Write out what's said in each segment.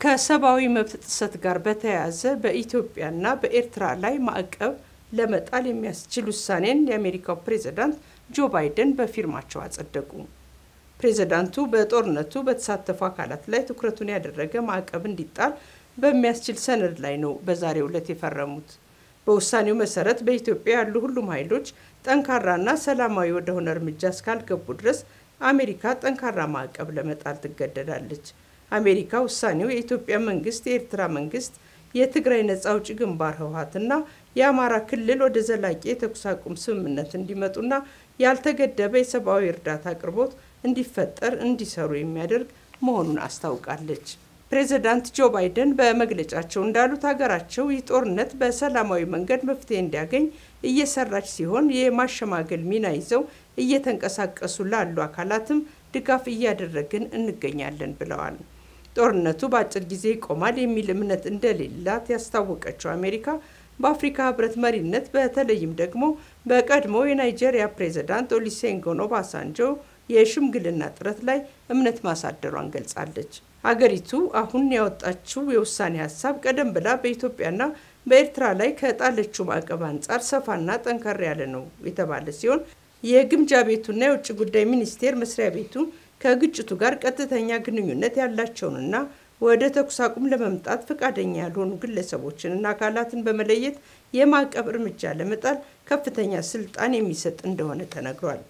ከሰብአዊ መብት ጥሰት ጋር በተያያዘ በኢትዮጵያና በኤርትራ ላይ ማዕቀብ ለመጣል የሚያስችል ውሳኔን የአሜሪካው ፕሬዝዳንት ጆ ባይደን በፊርማቸው አጸደቁ። ፕሬዝዳንቱ በጦርነቱ በተሳተፉ አካላት ላይ ትኩረቱን ያደረገ ማዕቀብ እንዲጣል በሚያስችል ሰነድ ላይ ነው በዛሬው ዕለት የፈረሙት። በውሳኔው መሰረት በኢትዮጵያ ያሉ ሁሉም ኃይሎች ጠንካራና ሰላማዊ ወደሆነ እርምጃ እስካልገቡ ድረስ አሜሪካ ጠንካራ ማዕቀብ ለመጣል ትገደዳለች። አሜሪካ ውሳኔው የኢትዮጵያ መንግስት፣ የኤርትራ መንግስት፣ የትግራይ ነጻ አውጪ ግንባር ህወሓትና የአማራ ክልል ወደ ዘላቂ የተኩስ አቁም ስምምነት እንዲመጡና ያልተገደበ የሰብአዊ እርዳታ አቅርቦት እንዲፈጠር እንዲሰሩ የሚያደርግ መሆኑን አስታውቃለች። ፕሬዚዳንት ጆ ባይደን በመግለጫቸው እንዳሉት ሀገራቸው ይህ ጦርነት በሰላማዊ መንገድ መፍትሄ እንዲያገኝ እየሰራች ሲሆን የማሸማገል ሚና ይዘው እየተንቀሳቀሱ ላሉ አካላትም ድጋፍ እያደረግን እንገኛለን ብለዋል። ጦርነቱ በአጭር ጊዜ ይቆማል የሚል እምነት እንደሌላት ያስታወቀችው አሜሪካ በአፍሪካ ህብረት መሪነት በተለይም ደግሞ በቀድሞ የናይጄሪያ ፕሬዚዳንት ኦሉሴጉን ኦባሳንጆ የሽምግልና ጥረት ላይ እምነት ማሳደሯን ገልጻለች። አገሪቱ አሁን ያወጣችው የውሳኔ ሀሳብ ቀደም ብላ በኢትዮጵያና በኤርትራ ላይ ከጣለችው ማዕቀብ አንጻር ሰፋና ጠንከር ያለ ነው የተባለ ሲሆን የግምጃ ቤቱና የውጭ ጉዳይ ሚኒስቴር መስሪያ ቤቱ ከግጭቱ ጋር ቀጥተኛ ግንኙነት ያላቸውንና ወደ ተኩስ አቁም ለመምጣት ፈቃደኛ ያልሆኑ ግለሰቦችንና አካላትን በመለየት የማዕቀብ እርምጃ ለመጣል ከፍተኛ ስልጣን የሚሰጥ እንደሆነ ተነግሯል።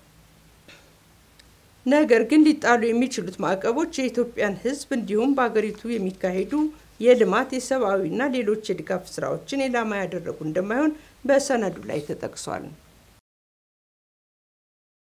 ነገር ግን ሊጣሉ የሚችሉት ማዕቀቦች የኢትዮጵያን ሕዝብ እንዲሁም በሀገሪቱ የሚካሄዱ የልማት የሰብአዊና ሌሎች የድጋፍ ስራዎችን ኢላማ ያደረጉ እንደማይሆን በሰነዱ ላይ ተጠቅሷል።